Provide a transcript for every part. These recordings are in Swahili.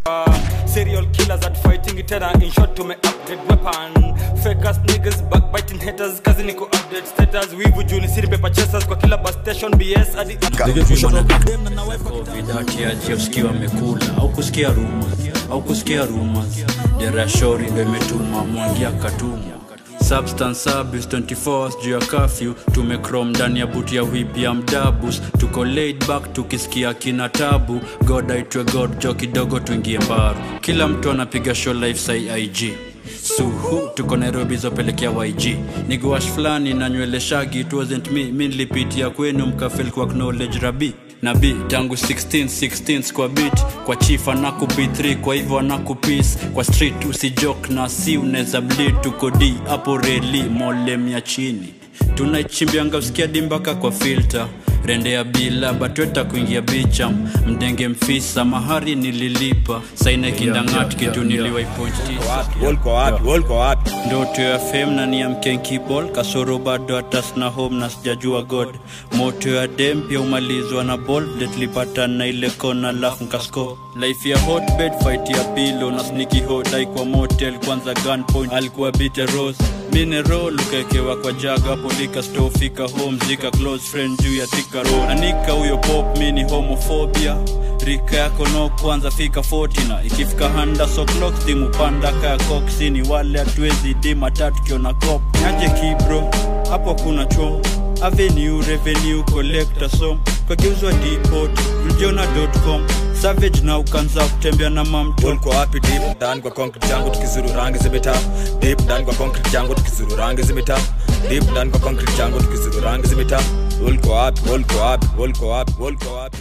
Uh, serial killers at fighting tena in short tume upgrade weapon fake ass niggas backbiting haters kazi ni ku update status wivu juni siri paper chasers kwa kila bus station bs hadi vidatiaji usikia wamekula au kusikia rumors au kusikia rumors derashori ndo imetuma mwangia katumwa substance abuse 24 juu ya kafyu tumecrom ndani ya buti ya whip ya mdabus tuko laid back tukisikia kina tabu god aitwe god jo kidogo tuingie mbaru kila mtu anapiga show life sai ig suhu tuko nairobi zopelekea yg niguash fulani na nywele shagi it wasn't me mi nilipitia kwenu mkafel kwa knowledge rabi na b tangu 16 16 kwa bit kwa chief anaku b3 kwa hivyo anaku peace kwa street usijok na si unaweza bleed tuko d hapo reli molem ya chini tunaichimbianga usikia dimbaka kwa filter rendea bila batweta kuingia bicha mdenge mfisa mahari nililipa saina kindangat kitu niliwaipointit ndoto ya fem na ni ya mkenkibol kasoro bado hatasna home na sijajua god moto ya dem pia umalizwa na bol detlipata na ile kona lafu nkasko life ya hotbed fight ya pilo na sniki hodai kwa motel kwanza gunpoint alikuwa bite rose mineral ukaekewa kwa jaga hapo lika store fika home zika close friend juu ya tika road anika huyo pop mini homophobia rika yako no kwanza fika 40 na ikifika handa so clock stimu panda kaya koksini wale hatuwezi dima tatu kiona cop nyaje kibro hapo kuna chom avenue revenue collector som kageuzwa depot mjona.com savage na ukanza kutembea na mamto ulikuwa wapi deep ndani kwa concrete yangu tukizuru rangi zimeta deep ndani kwa concrete yangu tukizuru rangi zimeta deep ndani kwa concrete yangu tukizuru rangi zimeta ulikuwa wapi ulikuwa wapi ulikuwa wapi ulikuwa wapi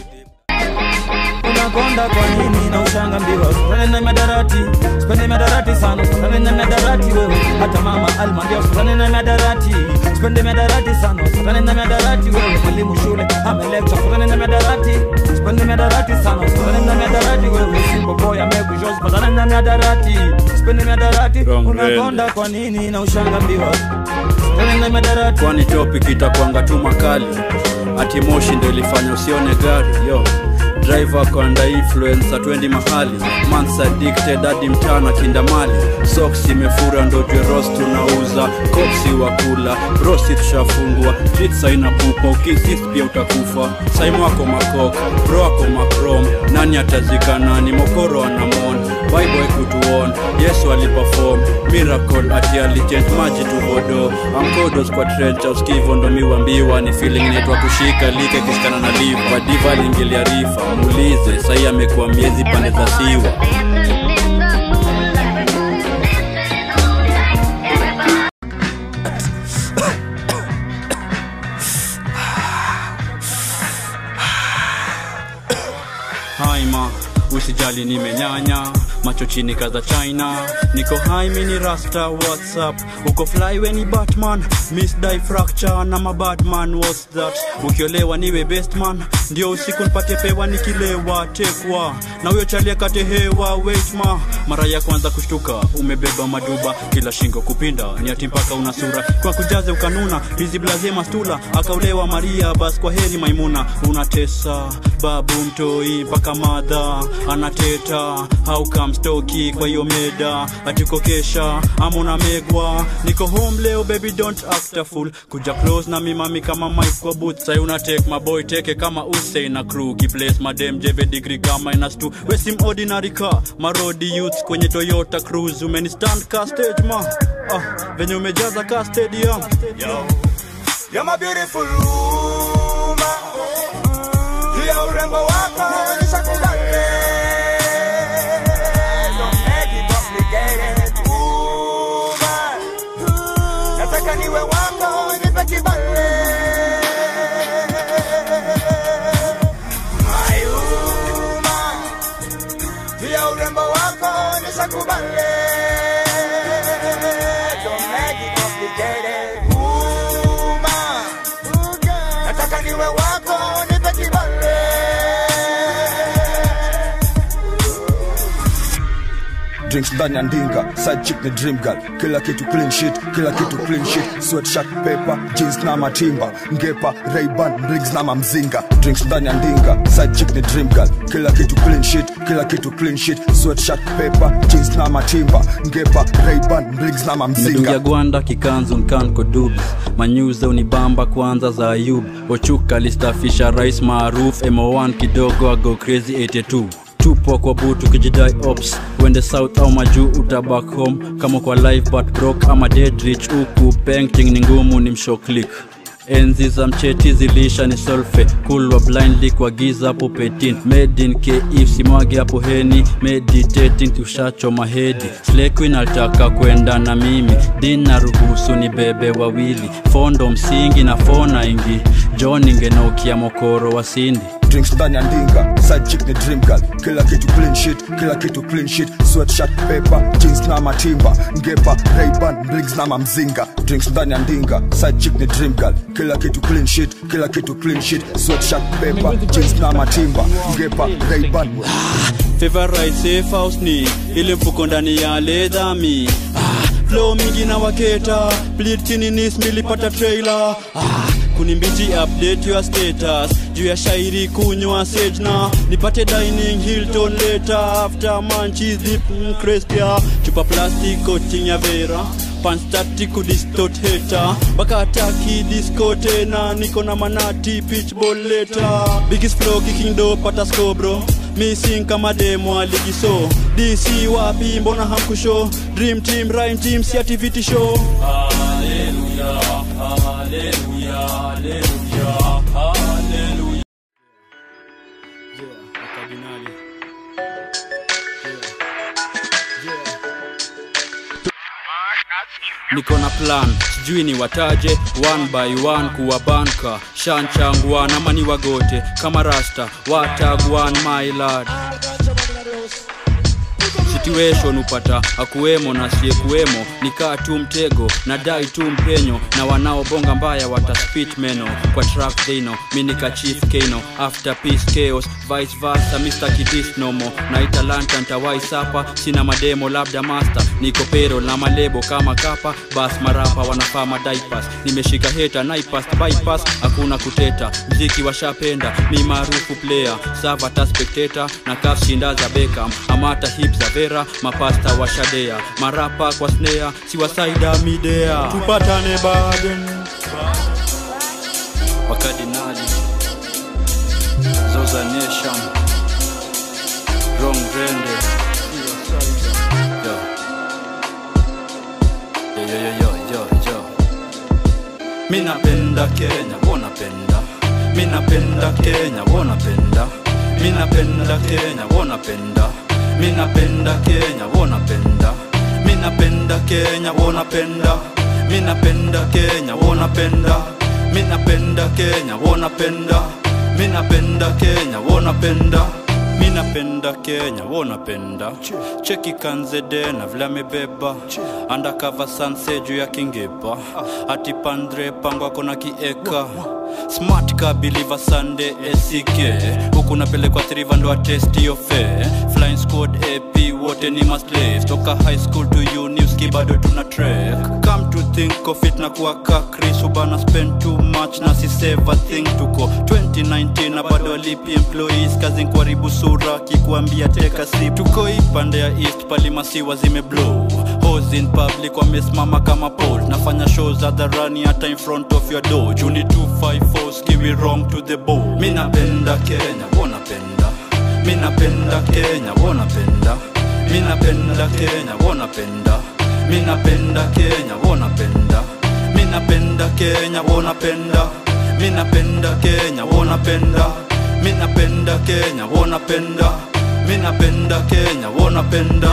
unakonda kwa nini na ushanga mbiwa usipende na madarati usipende madarati sana usipende na madarati wewe hata mama alma ndio usipende na madarati usipende madarati sana usipende na madarati wewe mwalimu shule amelecture usipende na madarati usipende madarati sana usipende na madarati wewe simple boy amekuja usipende na madarati usipende madarati Wrong unakonda kwa nini na ushanga mbiwa usipende na madarati kwani topic itakwanga tu makali ati moshi ndo ilifanya usione gari yo driver kwanda influence atwendi mahali mans addicted hadi mtana kindamali socks imefura ndo jwe rost tunauza kopsi wa kula rosi tushafungwa jits aina pupa ukisist pia utakufa saimu wako makok bro ako makrom nani atazika nani mokoro anamon bible kutuon yesu aliperform miracle ati alichange maji tuvodo amkodos kwa trencha uskivo ndo miwambiwa ni feeling inaitwa kushika like kishikana na liva diva aliingilia rifa muulize sahii amekuwa miezi pande za siwa haima usijali nimenyanya macho chini kaza china niko hai mini rasta whatsapp uko fly weni batman miss die fracture na mabatman what's that ukiolewa niwe best man ndio usiku nipate pewa nikilewa tekwa na huyo chalia kate hewa weitma mara ya kwanza kushtuka umebeba maduba kila shingo kupinda ni ati mpaka una sura kwa kujaze ukanuna hizi blaze mastula akaulewa maria bas kwa heri maimuna unatesa babu mtoi mpaka madha anateta haukamstoki kwa hiyo meda atikokesha ama unamegwa niko home leo baby don't act a fool kuja close na mimami kama mike kwa boot sai una take my boy teke kama usei na crew kiplace madem jeve degree kama minus 2 wesim ordinary car marodi youths kwenye toyota cruise umenistand ka stage ma ah, venye umejaza ka stadium Yo. You're my beautiful woman. Hiyo urembo wako nishakubali. Don't make it complicated, woman. Nataka niwe wako, nipe kibali. My woman. Hiyo urembo wako nishakubali. Don't make it complicated, woman. Nataka niwe wako, nipe kibali. drinks ndani ya ndinga side chick ni dream girl kila kitu clean shit kila kitu clean shit sweatshirt paper jeans na matimba ngepa rayban briggs na mamzinga drinks ndani ya ndinga side chick ni dream girl kila kitu clean shit kila kitu clean shit sweatshirt paper jeans na matimba ngepa rayban briggs na mamzinga medungia gwanda kikanzu nkanko dubs manyuze unibamba kwanza za ayub ochuka listafisha rais maaruf mo1 kidogo ago crazy 82 tupo kwa butu kijidai ops wende south au majuu uta back home kama kwa live but broke ama dead rich huku painting ni ngumu ni mshoklik enzi za mcheti zilisha ni solfe kulwa blindly kwa giza hapo petin made in kif simwage hapo heni meditating tushachoma hedi slequin alitaka kwenda na mimi dina ruhusu ni bebe wawili fondo msingi na fona ingi john ingenokia mokoro wa sindi drinks ndani ya ndinga side chick ni dream girl kila kitu clean shit kila kitu clean shit sweatshirt paper jeans na matimba ngepa rayban briggs na mamzinga drinks ndani ya ndinga side chick ni dream girl kila kitu clean shit kila kitu clean shit sweatshirt paper jeans na matimba ngepa rayban favorite safe house ni ile mfuko ndani ya ledhami ah, flow mingi na waketa plitininis milipata trailer ah, kunimbichi update your status juu ya shairi kunywa sejna nipate dining hilton later after manchi zip mm, crespia chupa plastic coaching ya vera panstati kudistot heta bakataki disko tena niko na manati pitchball leta biggest flow kicking do pata scobro missing kama demo aligiso dc wapi mbona hamkusho dream team rhyme team si activity show haleluya haleluya haleluya haleluya yeah, wakardinali niko na plan sijui ni wataje one by one kuwa banka shanchangwan ama ni wagote kama rasta watagwan my lad situation upata akuwemo na asiyekuwemo nikaa tu mtego na dai tu mpenyo na wanaobonga mbaya wataspit meno kwa track thino minika chief kano after peace chaos vice versa mr kidis nomo naita lanta ntawai sapa sina mademo labda master niko pero na malebo kama kapa bas marapa wanafaa madaipas nimeshika heta naipast bypass hakuna kuteta mziki washapenda mi maarufu player savata spectator na kaf shinda za bekam amata hip za vera mapasta wa shadea marapa kwa snea siwasaida midea tupatane baden wakadinali zoza nation rong rende yo. Yo, yo, yo, yo, yo, yo. mi napenda kenya wonapenda mi napenda kenya wonapenda mi napenda kenya wonapenda mi napenda kenya wonapenda mi napenda kenya wonapenda mi napenda kenya wonapenda mi napenda kenya wonapenda mi napenda kenya wonapenda mi napenda kenya wonapenda cheki kanzede na vile amebeba andakava sanse juu ya kingepa ati pandre pango ako na kieka smart ka biliva sande esike huku napelekwa thriva ndo atesti yofe flying squad ap wote ni maslaves toka high school to uniski bado tuna trek come to think of it na kuwaka chris ubana spend too much na si save a thing tuko 2019 na bado alipi employees kazi kuharibu sura kikuambia teka sip tuko ipande ya east palimasiwa zimeblow Hose in public wamesimama kama pole nafanya shows hadharani hata in front of your door juni 254 skiwi wrong to the bone mi napenda kenya wonapenda mi napenda kenya wonapenda mi napenda kenya wonapenda mi napenda kenya wonapenda mi napenda kenya wonapenda mi napenda kenya wonapenda mi napenda kenya wonapenda mi napenda kenya wonapenda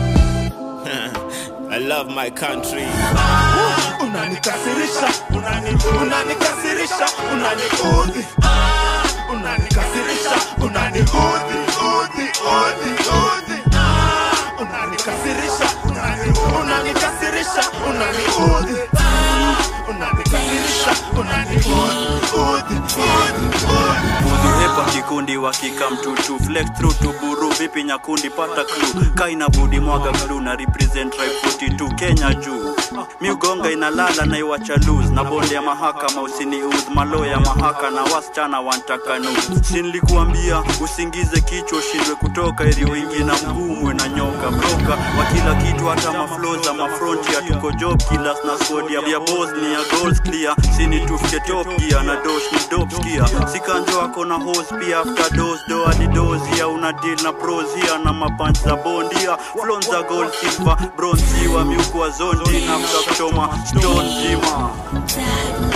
I love my country. unanikasirisha unani unanikasirisha unaniudhi Ah, unanikasirisha unaniudhi udhi udhi udhi Ah, unanikasirisha unani unanikasirisha unaniudhi Ah, unanikasirisha unaniudhi udhi udhi udhi Udhi kwa kikundi wakika mtutu flex through to buru vipi nyakundi pata clue kaina budi mwaga glue na represent tribe 42 Kenya juu miugonga inalala na iwacha lose na bonde ya mahakama usiniudh malo ya mahaka na wasichana wantaka nu sinlikuambia usingize kichwa ushindwe kutoka ili wingi na mgumwe na nyoka broka wa kila kitu hata maflo za mafronti tuko job killers na squad ya ya boss ni ya goals clear sini tufike top gear na dosh ni dope skia sikanjo ako na hose pia after dose do hadi dose ya una deal na pros here na mapunch za bondia flon za gold silver bronze wa miuku wa zondi na after kuchoma stone zima Tag